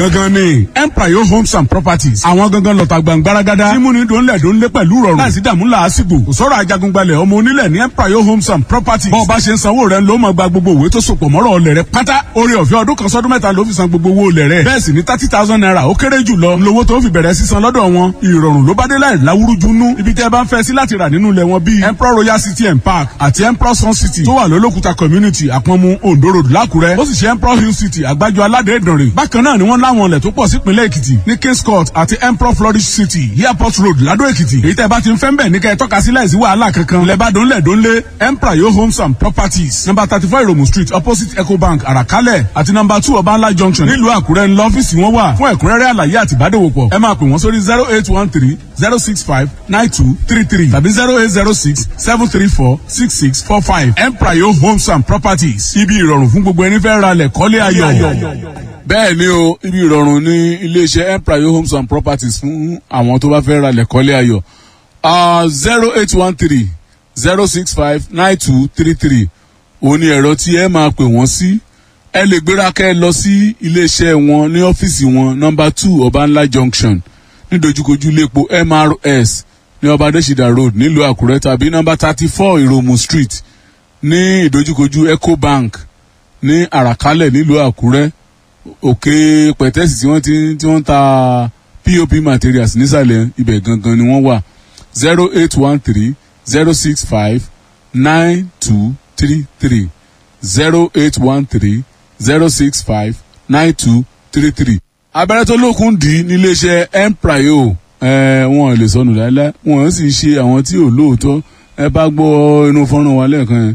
gangan ni empire homes and properties àwọn gangan lọ́ta gbàngbáragádá mímúni dòńlẹ̀ dòńlé pẹ̀lú rọrùn láìsí dààmú làásìgbò kò sọ̀rọ̀ ajagungbalẹ̀ ọmọ onílẹ̀ ní empire homes and properties bọ́ọ̀ bá ṣe ń sanwó rẹ̀ ló máa gba gbogbo òwe tó sopọ̀ mọ́rọ̀ ọlẹ̀ rẹ̀ pátá orí ọ̀fẹ́ ọdún kan sọ́dún mẹ́ta ló fi san gbogbo owó olẹ̀ rẹ̀ bẹ́ẹ̀ sì ni thirty thousand naira ó kéré jù lọ lówó tó fi bẹ̀rẹ̀ sísan lọ́dọ̀ wọn ìrọ̀rùn ló bá dé láì láwúrújú nú ibi tẹ́ ẹ bá ń fẹ́ sí láti rà nínú ilẹ̀ wọn bíi emperor royal city and park àti emperor sun city tó wà lólókùta community àpọ̀nmu ondo road lákùrẹ́ ó sì ṣe emperor hill city àgbájọ aládé ìdànrè bákan náà ni wọ́n láwọn ilẹ̀ tó pọ̀ sípínlẹ̀ èkìtì ní kings court àti emperor flourish city airport road ládó èkìtì èyí tẹ́ bá ti ń fẹ́ ń bẹ̀ ní kẹ́ ẹ tọ́ka sí láìsí wàhálà kankan ilẹ̀ bá dónlẹ̀ dónlé emperor yo homes and properties number thirty four iromu street opposite ecobank àràkálẹ̀ àti number two ọbańlá junction nílùú àkúrẹ́ ńlọ ọ́fíìsì wọn wà fún ẹ̀kúnrẹ́rẹ́ àlàyé àti ìbádòwòpọ̀ ẹ máa pè wọ́n sórí zero eight one three zero six five nine two three three tàbí zero eight zero six seven three four six six four five emprayo homes and properties ibi ìrọ̀rùn fún gbogbo ẹni fẹ́ ra lẹ̀ kọ́lé ayọ̀. bẹ́ẹ̀ ni o ibi ìrọ̀rùn ní iléeṣẹ́ emprayo homes and properties fún àwọn tó bá fẹ́ ra lẹ̀ kọ́lé ayọ̀ zero eight one three zero six five nine two three three òun ni ẹ̀rọ tí ẹ máa pè wọ́n sí ẹ lè gbéra kẹ́ ẹ lọ sí iléeṣẹ́ wọn ní ọ́fíìsì wọn nọmba two ọbànlá junction nídojúkojú iléepo mrs ní ọba adésìdá road nílùú àkúrẹ́ tàbí nọmba thirty four ìròmù street ní ìdojúkojú ecobank ní àràkálẹ̀ nílùú àkúrẹ́ òkè pẹ̀tẹ́sì tí wọ́n ti tí wọ́n ta pop materials nísàlẹ̀ ibẹ̀ gangan ni wọ́n wà zero eight one three zero six five nine two three three zero eight one three zero six five nine two three three. abẹ́rẹ́ tó lókun dì í níléeṣẹ́ emprio wọn lè sọnù láéláé wọn sì ṣe àwọn tí ò lóòótọ́ ẹ bá gbọ́ inú fọ́nrán wa lẹ́ẹ̀kan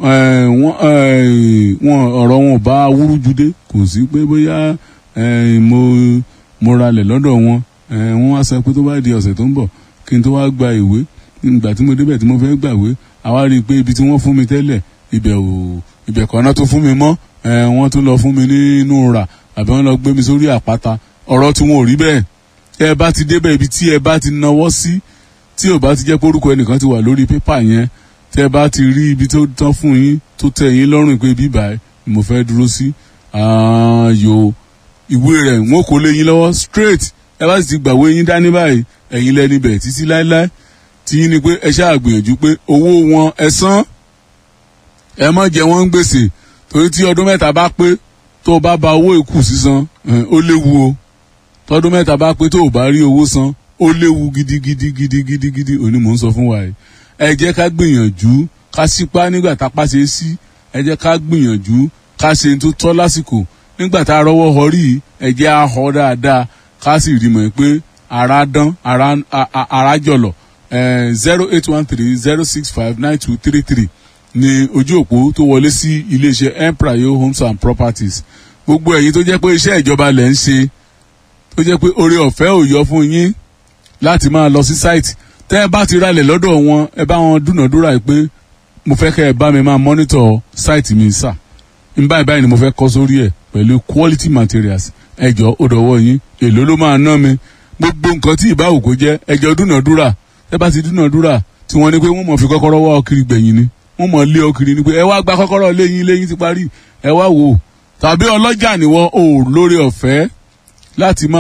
wọn ọ̀rọ̀ wọn bá wúrúju dé kò sí pé bóyá mo mo ralẹ̀ lọ́dọ̀ wọn wọ́n wá sọ pé tó bá di ọ̀sẹ̀ tó ń bọ̀ kí n tó wá gba ìwé ìgbà tí mo débẹ̀ tí mo fẹ́ gbàwé àwa rí i pé ibi tí wọ́n fún mi tẹ́lẹ̀ ibẹ̀ ò ibẹ̀ kan náà tó fún mi mọ́ wọ́n tún lọ fún mi nínú rà àbí wọ́n lọ gbé mi sórí àpáta ọ̀rọ̀ tí wọn ò rí bẹ́ẹ̀ ẹ bá ti débẹ̀ ibi tí ẹ bá ti nawọ́ sí tí ò bá ti jẹ́ pé orúkọ ẹnìkan ti wà lórí pépà yẹn tẹ bá ti rí ibi tó tán fún yín tó tẹ yín lọ́rùn pé bíbá ẹ ni mo fẹ́ dúró sí yo ìwé rẹ̀ wọ́n kò lé yín lọ́wọ́ straight ẹ bá sì ti gbàwé yín dání báyìí ẹ̀yin lẹ́ni bẹ̀ títí láéláé tí yín ni pé ẹ ṣáà gbìyànjú pé owó wọn ẹ san ẹ mọ̀ jẹ́ wọ́n ń gbèsè torí tí ọdún mẹ́ta bá pé tó o bá ba owó ìkù sísan ó léwu o tọdún mẹ́ta bá pé tó o bá rí owó san ó léwu gidigidi gidigidi gidi òní mò ń sọ fún wa yìí ẹ jẹ́ ká gbìyànjú ká sípá nígbà tá a pa ṣe sí ẹ jẹ́ ká gbìyànjú ká ṣe tó tọ́ lásìkò nígbà tá a rọwọ́ họ rí ẹ jẹ́ á họ dáadáa ká sì rí mọ̀ pé ara dán ara jọ̀lọ̀ zero eight one three zero six five nine two three three ní ojú òpó tó wọlé sí iléeṣẹ́ emprayo homes and properties gbogbo ẹ̀yin tó jẹ́ pé iṣẹ́ ìjọba lẹ̀ ń ṣe tó jẹ́ pé oore ọ̀fẹ́ ò yọ fún yín láti máa lọ sí site tẹ́ ẹ bá ti ralẹ̀ lọ́dọ̀ wọn ẹ bá wọn dúnàdúrà pé mo fẹ́ kẹ́ ẹ bá mi máa monitor site mi sà n báyìí báyìí ni mo fẹ́ kọ́ sórí ẹ̀ pẹ̀lú quality materials ẹjọ́ ó dọ̀wọ́ yín èló ló máa ná mi gbogbo nǹkan tí ìbá òkò jẹ́ ẹjọ́ dúnàdúrà tẹ́ bá ti dúnàdúrà tí wọ́n ní pé wọ́n mọ̀ fi kọ́kọ́rọ́ wá ọkiri gbẹ̀yìn ni wọ́n mọ̀ lé ọkiri ni pé ẹ wá gba kọ́kọ́rọ́ léyìn léyìn ti parí ẹ wá wò tàbí ọlọ́jà ni wọ́n ò lórí ọ̀fẹ́ láti máa.